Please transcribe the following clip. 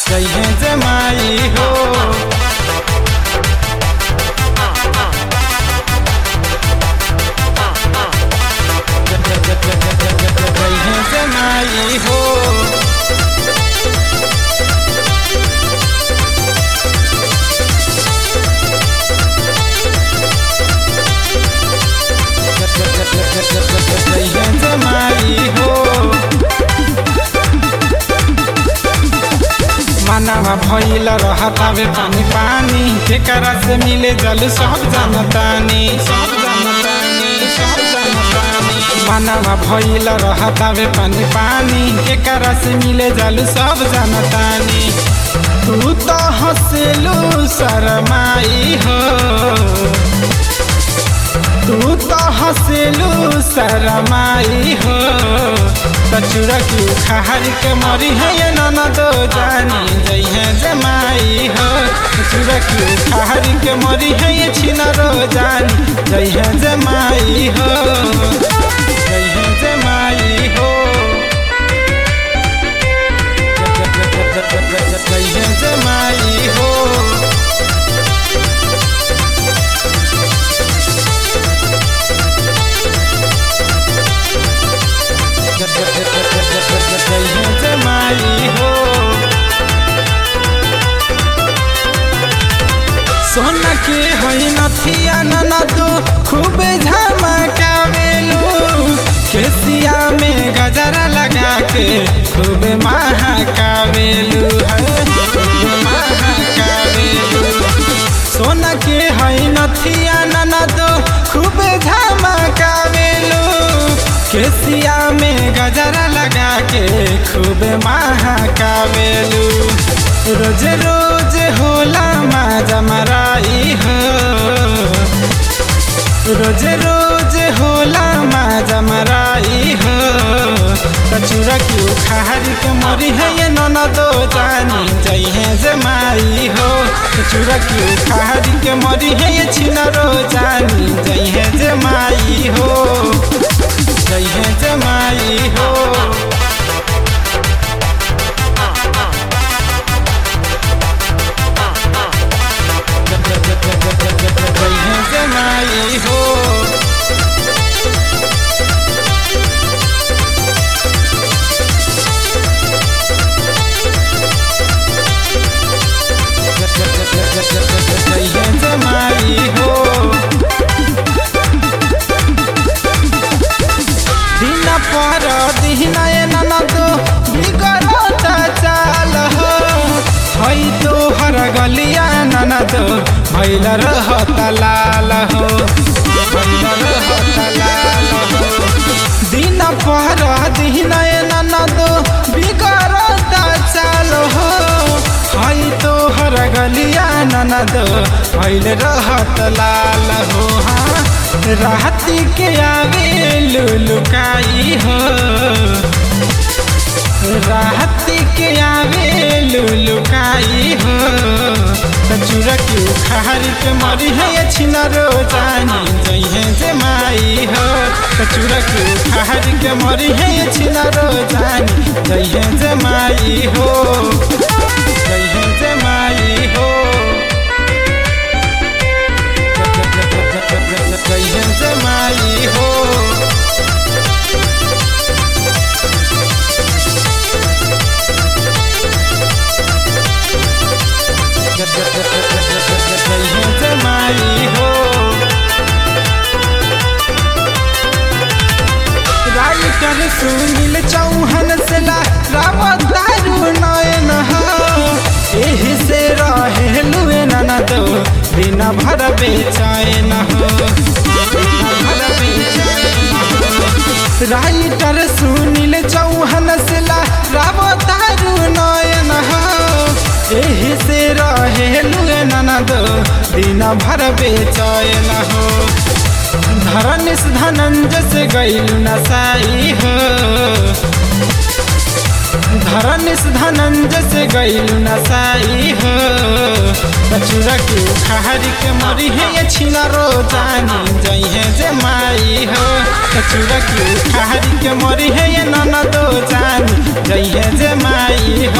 जइहे जमाई हो जइहे जमाई हो जइहे जमाई हो मानवा भइल रहतावे पानी पानी केकरा से मिले जल सब जानतानी सब जानतानी सब जानतानी मानवा भइल रहतावे पानी पानी केकरा से मिले जल सब जानतानी तू तो हंसलू शरमाई हो तू तो हंसलू शरमाई हो कचुरा की उखाड़ के मरी है ये नन दो जानी जइहे जमाई हो कचुरा की उखाड़ के मरी है ये छिनरो जानी जइहे जमाई हो जइहे जमाई हो जइहे जमाई हो जइहे जमाई हो सोना के होइ नथिया ननदो खूबे झमकावेलू केसिया में गजरा लगा के खूबे महकावेलू है खूबे महकावेलू सोना के होइ नथिया ननदो खूबे झमकावेलू केसिया में गजरा लगा के खूबे महकावेलू रोज रोज होला माजा मराई हो रोज रोज होला माजा मराई हो कचूरा की उखाड़ के मरी है ये नन दो जानी जइहे जमाई हो कचूरा की उखाड़ के मरी है ये छिनरो जानी जइहे जमाई हो जइहे जमाई हो जइहे जमाई हो जइहे जमाई हो दिन पर दिन ननदो बिगड़त चाल हो हई तोहर गलिया ननदो भैल रहत लाल हो भइल रहत लाल हो दिन पर दिन ननदो बिगड़त चाल हो हई तोहर गलिया ननदो भैल रहत लाल हो हाँ राती के आवे लुलुकाई हो राती के आवे लुलुकाई हो कचूरा की उखाड़ के मरी है ये छिनरो जानी जइहे जमाई हो कचूरा की उखाड़ के मरी है ये छिनरो जानी जइहे जमाई हो जइहे जमाई हो जइहे जमाई हो जइहे जमाई हो राइटर सुनील चौहान से ला रावत दारू नयन हो एही से रहे लुए ननद दिन भर बेचैन हो दिन भर बेचैन हो। राइटर सुनील चौहान से ला रावत दारू नयन हो एही से रहे लुए ननद दिन भर बेचैन हो धरनिस धनंजय से गैल नसाई हो धरनिस धनंजय से गैल नसाई हो कचूरा के उखाड़ के मरी है ये छिनरो जानी जइहे जमाई हो कचूरा के उखाड़ के मरी है ये ननदो जानी जइहे जमाई